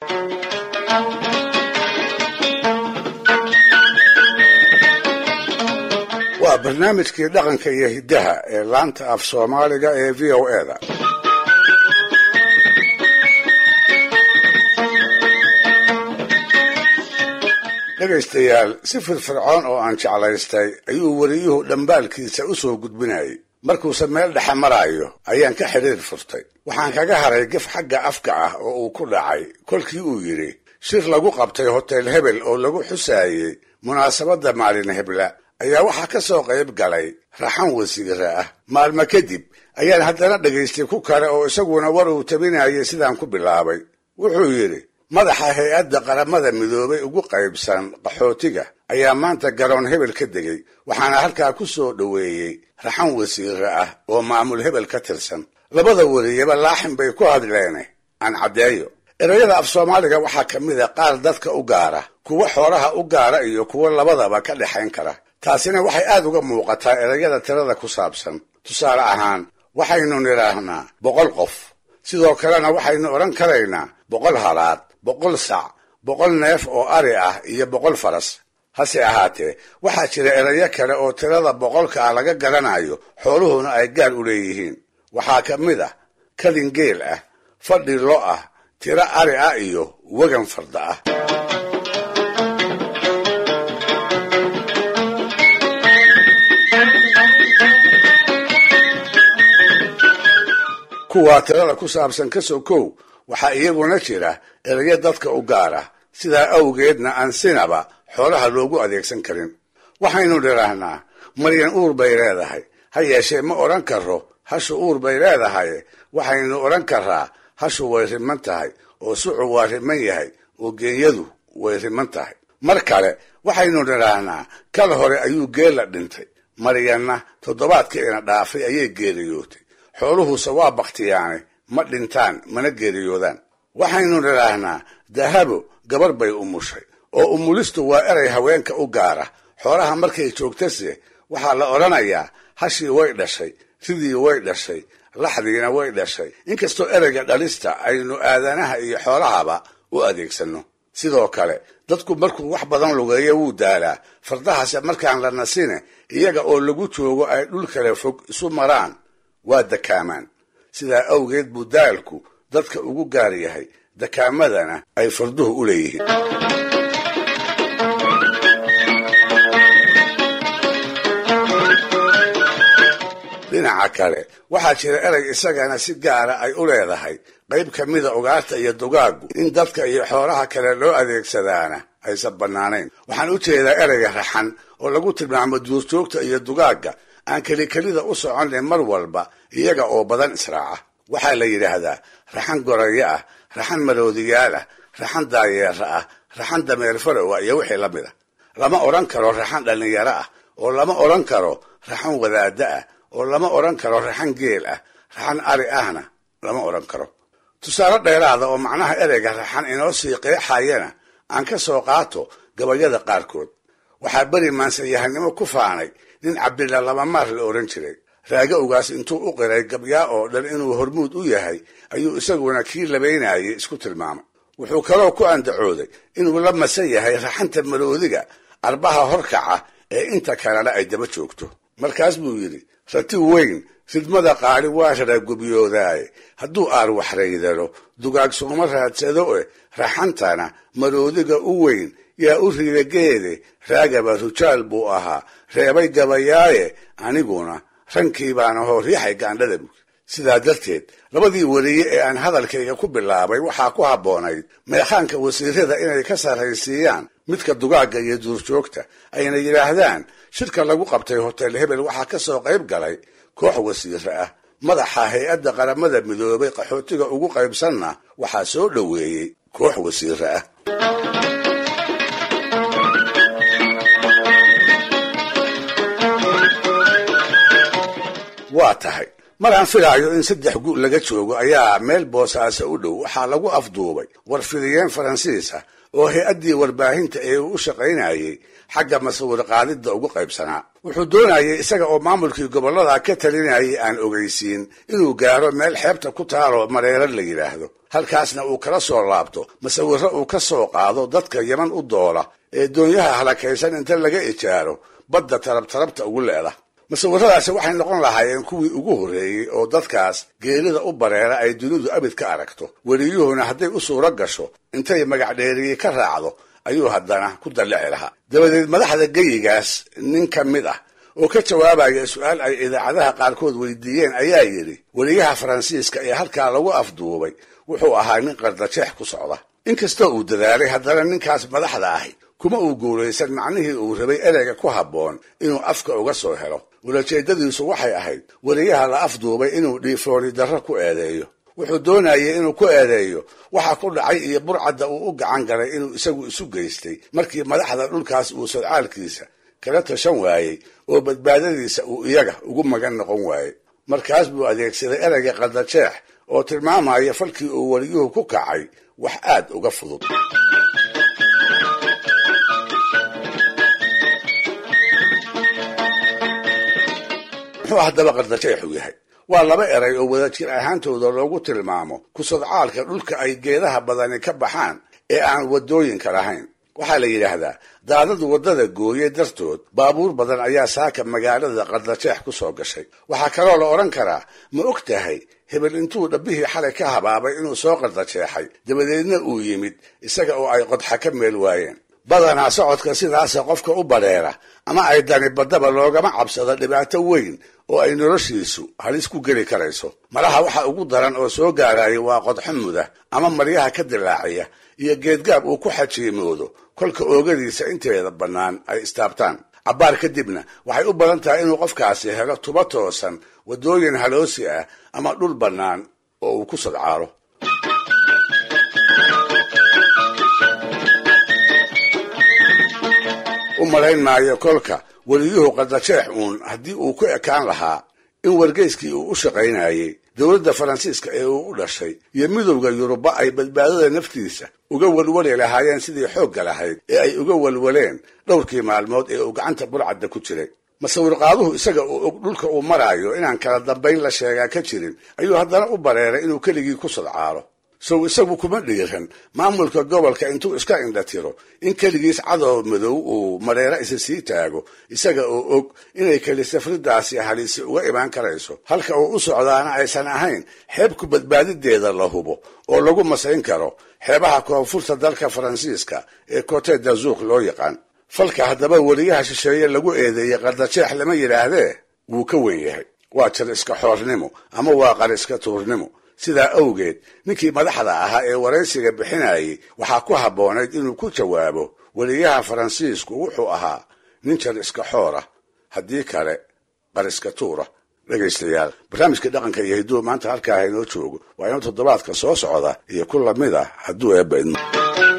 waa barnaamijkii dhaqanka iyo hiddaha ee laanta af soomaaliga ee v o e da dhegaystayaal si firfircoon oo aan jeclaystay ayuu weriyuhu dhambaalkiisa u soo gudbinayay markuuse meel dhexe maraayo ayaan ka xidhiir furtay waxaan kaga haray gef xagga afka ah oo uu ku dhacay kolkii uu yidhi shir lagu qabtay hotel hebel oo lagu xusaayey munaasabadda maalin hebla ayaa waxaa ka soo qayb galay raxan wasiira ah maalmo kadib ayaan haddana dhegaystay ku kale oo isaguna war uu tabinayay sidaan ku bilaabay wuxuu yidhi madaxa hay-adda qaramada midoobay ugu qaybsan qaxootiga ayaa maanta garoon hebel ka degay waxaana halkaa ku soo dhoweeyey raxan wasiire ah oo maamul hebel ka tirsan labada weriyaba laaxin bay ku hadleene aan caddeeyo erayada af soomaaliga waxaa ka mid a qaar dadka u gaara kuwo xoolaha u gaara iyo kuwo labadaba ka dhexayn kara taasina waxay aad uga muuqataa erayada tirada ku saabsan tusaale ahaan waxaynu nidhaahnaa boqol qof sidoo kalena waxaynu odhan karaynaa boqol halaad boqol sac boqol neef oo ari ah iyo boqol faras hase ahaatee waxaa jira erayo kale oo tirada boqolka ah laga garanayo xooluhuna ay gaar u leeyihiin waxaa ka mid ah kadin geel ah fadhi lo ah tiro ari ah iyo wegan farda ah kuwaa tirada ku saabsan ka sokow waxaa iyaguna jira erayo dadka u gaara sidaa awgeedna aan sinaba xoolaha loogu adeegsan karin waxaynu nidhaahnaa maryan uur bay leedahay ha yeeshee ma odhan karo hashu uur bay leedahay waxaynu odhan karaa hashu way riman tahay oo sucu waa riman yahay oo geenyadu way riman tahay mar kale waxaynu nidhaahnaa kal hore ayuu geella dhintay maryanna toddobaadkiina dhaafay ayay geeriyootay xooluhuse waa bakhtiyaane ma dhintaan mana geeriyoodaan waxaynu nidhaahnaa dahabo gabar bay umushay oo umulistu waa eray haweenka u gaara xoolaha markay joogtase waxaa la odhanayaa hashii way dhashay ridii way dhashay laxdiina way dhashay inkastoo ereyga dhalista aynu aadanaha iyo xoolahaba u adeegsanno sidoo kale dadku markuu wax badan lugeeyo wuu daalaa fardahase markaan la nasine iyaga oo lagu joogo ay dhul kale fog isu maraan waa dakaamaan sidaa awgeed buu daalku dadka ugu gaar yahay dakaamadana ay farduhu u leeyihiin dhinaca kale waxaa jira erey isagana si gaara ay u leedahay qayb ka mida ugaarta iyo dugaaggu in dadka iyo xoolaha kale loo adeegsadaana aysan bannaanayn waxaan u jeedaa ereyga raxan oo lagu tilmaamo duurjoogta iyo dugaagga aan kelikelida u soconay mar walba iyaga oo badan israaca waxaa la yidhaahdaa raxan gorayo ah raxan maroodiyaal ah raxan daayeera ah raxan dameer farowa iyo wixii la mid a lama odhan karo raxan dhallinyaro ah oo lama odhan karo raxan wadaaddo ah oo lama odhan karo raxan geel ah raxan ari ahna lama odhan karo tusaale dheeraada oo macnaha ereyga raxan inoo sii qeexayana aan ka soo qaato gabayada qaarkood waxaa beri maansanyahanimo ku faanay nin cabdilla labamaar la odhan jiray raaga ugaas intuu u qiray gabyaa oo dhan inuu hormuud u yahay ayuu isaguna kii labaynayay isku tilmaamay wuxuu kaloo ku andacooday inuu la masan yahay raxanta maroodiga arbaha horkaca ee inta kalena ay daba joogto markaas buu yidhi rati weyn ridmada qaali waa raragubyoodaay hadduu aar waxraydalo dugaag sooma raadsado e raxantana maroodiga u weyn yaa u ridageede raagaba rujaal buu ahaa reebay gabayaaye aniguna rankii baana hoo riixay gaandhada buud sidaa darteed labadii weriye ee aan hadalkayga ku bilaabay waxaa ku habboonayd meekhaanka wasiirada inay ka sarraysiiyaan midka dugaagga iyo duurjoogta ayna yidhaahdaan shirka lagu qabtay hotel hebel waxaa ka soo qayb galay koox wasiire ah madaxa hay-adda qaramada midoobay qaxootiga ugu qaybsanna waxaa soo dhoweeyey koox wasiire ah waa tahay mar aan filaayo in saddex gu laga joogo ayaa meel boosaaso u dhow waxaa lagu afduubay warfidiyeen faransiis ah oo hay-addii warbaahinta ee uu u shaqaynayey xagga masawir qaadidda ugu qaybsanaa wuxuu doonayay isaga oo maamulkii gobollada ka talinayay aan ogeysiin inuu gaaro meel xeebta ku taalo mareero la yidhaahdo halkaasna uu kala soo laabto masawirro uu ka soo qaado dadka yeman u doola ee doonyaha halakaysan inta laga ijaaro badda tarabtarabta ugu leeda masawiradaasi waxay noqon lahaayeen kuwii ugu horreeyey oo dadkaas geerida u bareera ay dunidu abid ka aragto weliyuhuna hadday u suuro gasho intay magacdheeriye ka raacdo ayuu haddana ku dallici lahaa dabadeed madaxda geyigaas nin ka mid ah oo ka jawaabaya su-aal ay idaacadaha qaarkood weydiiyeen ayaa yidhi weliyaha faransiiska ee halkaa lagu afduubay wuxuu ahaa nin qardajeex ku socda inkastoo uu dadaalay haddana ninkaas madaxda ahi kuma uu guulaysan macnihii uu rabay ereyga ku habboon inuu afka uga soo helo ulajeedadiisu waxay ahayd weliyaha la afduubay inuu dhiifooni darro ku eedeeyo wuxuu doonayay inuu ku eedeeyo waxa ku dhacay iyo burcadda uu u gacan galay inuu isagu isu geystay markii madaxda dhulkaas uu sodcaalkiisa kala tashan waayey oo badbaadadiisa uu iyaga ugu magan noqon waayey markaas buu adeegsaday ereyga qaldajeex oo tilmaamaya falkii uu weliyuhu ku kacay wax aad uga fudud muxuu haddaba qardajeexu yahay waa laba eray oo wadajir ahaantooda loogu tilmaamo ku sodcaalka dhulka ay geedaha badani ka baxaan ee aan waddooyinka lahayn waxaa la yidhaahdaa daadadu waddada gooye dartood baabuur badan ayaa saaka magaalada qardajeex ku soo gashay waxaa kaloo la odhan karaa ma og tahay hebel intuu dhabbihii xalay ka habaabay inuu soo qardajeexay dabadeedna uu yimid isaga oo ay qodxa ka meel waayeen badanaa socodka sidaasa qofka u badheera ama ay dani baddaba loogama cabsado dhibaato weyn oo ay noloshiisu halis ku geli karayso malaha waxa ugu daran oo soo gaaraya waa qodxo muda ama maryaha ka dilaaciya iyo geedgaab uu ku xajiimoodo kolka oogadiisa inteeda bannaan ay istaabtaan cabbaar kadibna waxay u badan tahay inuu qofkaasi helo tuba toosan waddooyin haloosi ah ama dhul bannaan oo uu ku sadcaalo u malayn maayo kolka weliyuhu qardajeex uun haddii uu ku ekaan lahaa in wargeyskii uu u shaqaynayey dowladda faransiiska ee uu u dhashay iyo midowda yuruba ay badbaadada naftiisa uga walwali lahaayeen sidii xoogga lahayd ee ay uga walwaleen dhowrkii maalmood ee uu gacanta burcadda ku jiray masawirqaaduhu isaga oo og dhulka uu maraayo inaan kala dambayn la sheegaa ka jirin ayuu haddana u bareeray inuu keligii ku sadcaalo sow isagu kuma dhiiran maamulka gobolka intuu iska indhatiro in keligiis cadow madow uu mareero isa sii taago isaga oo og inay kelisafridaasi halisi uga imaan karayso halka uu u socdaana aysan ahayn xeebku badbaadideeda la hubo oo lagu masayn karo xeebaha koonfurta dalka faransiiska ee cote dazuuk loo yaqaan falka haddaba weliyaha shisheeye lagu eedeeyey qardajeex lama yidhaahdee wuu ka wen yahay waa jar iska xoornimo ama waa qar iska tuurnimo sidaa awgeed ninkii madaxda ahaa ee waraysiga bixinayay waxaa ku habboonayd inuu ku jawaabo weliyaha faransiisku wuxuu ahaa nin jar iska xoora haddii kale qar iska tuura dhegaystayaal barnaamijka dhaqanka iyo hidduu maanta halkaa inoo joogo waa inuu toddobaadka soo socda iyo ku lamid ah hadduu eebba idmo